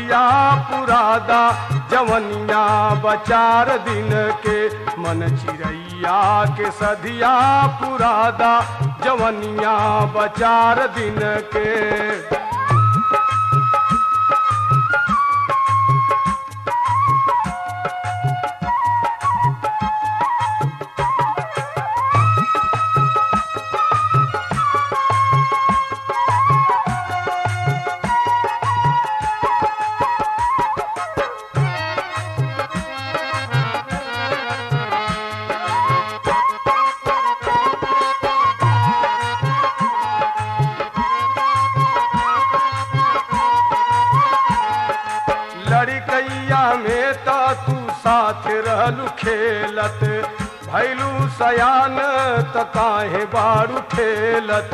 सदिया पुरादा जवनिया बचार दिन के मन चिड़ैया के सदिया पुरादा जवनिया बचार दिन के लड़कैया में त तू साथ रहलू खेलत भैलू सयान त काहे बारू ठेलत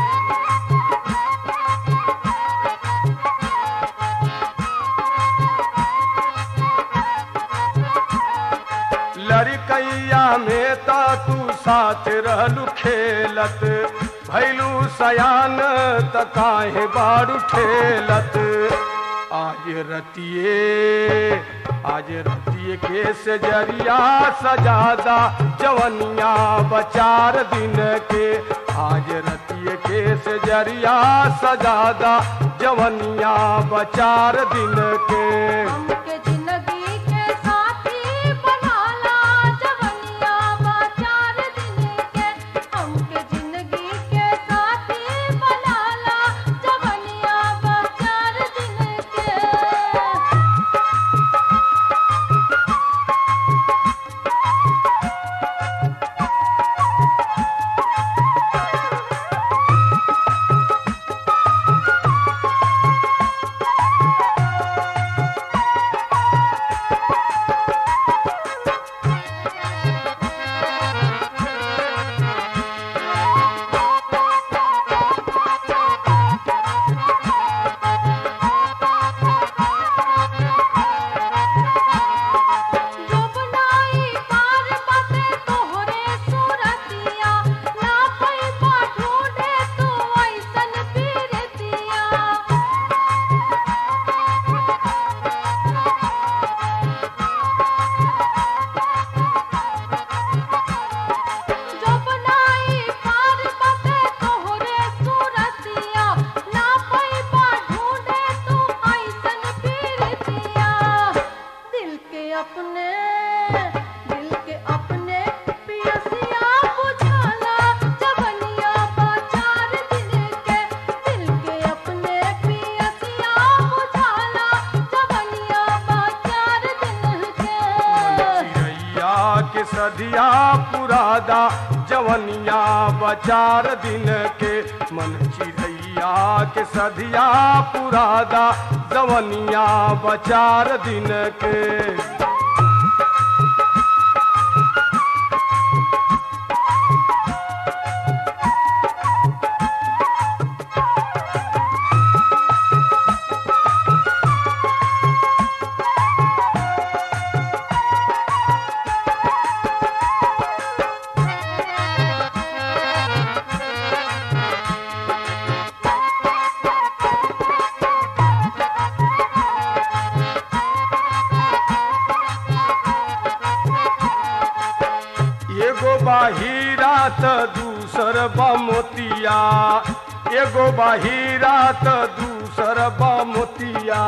लड़कैया में त तू साथ रहलू खेलत भैलू सयान त काहे बारू ठेलत आज रतिए आज रतिए के से जरिया सजादा जवनिया बचार दिन के आज रतिए के से जरिया सजादा जवनिया बचार दिन के हमके जिंदगी के साथी बनाला जवनिया बाचार दिन के हमके जिंदगी के साथी बनाला जवनिया बाचार दिन के जोबनाई पार बाटे तोहरे सूरतिया ना पैबा ढूंढे तू ऐसन पीरतिया जोबनाई पार बाटे तोहरे सूरतिया ना पैबा ढूंढे तू ऐसन पीरतिया दिल के अपने दिल के अपने पियसिया बुझाला जवनिया बाचार दिन के दिल के अपने पियसिया बुझाला जवनिया बाचार दिन के चिड़ैया के सदिया पुरादा जवनिया बचार दिन के मन चिड़ैया के सदिया पुरादा जवनिया बचार दिन के एगो बाहीरा त दूसर बमोतिया एगो बाहीरा त दूसर बमोतिया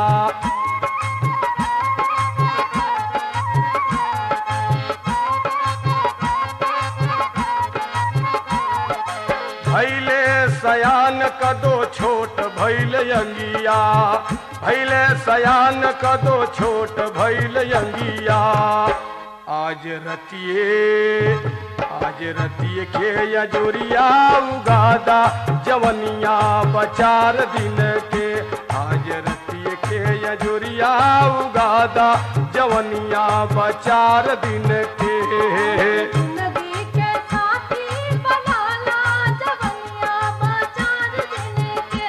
भैले सयान कदो छोट भैल अंगिया भैले सयान कदो छोट भैल अंगिया आज रतिए आज रतिए के यजोरिया उगादा जवनिया बचार दिन के आज रतिए के यजोरिया उगादा जवनिया बचार दिन के जिंदगी के साथी बनाला जवनिया बाचार दिन के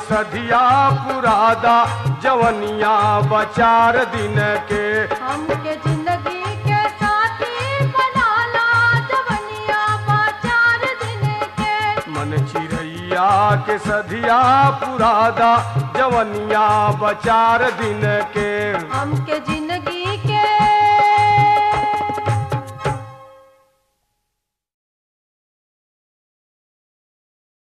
सधिया पुरादा जवनिया बचार दिन के हमके जिंदगी के साथी बनाला जवनिया बाचार दिन के मन चिड़ैया के सधिया पुरादा जवनिया बचार दिन के हमके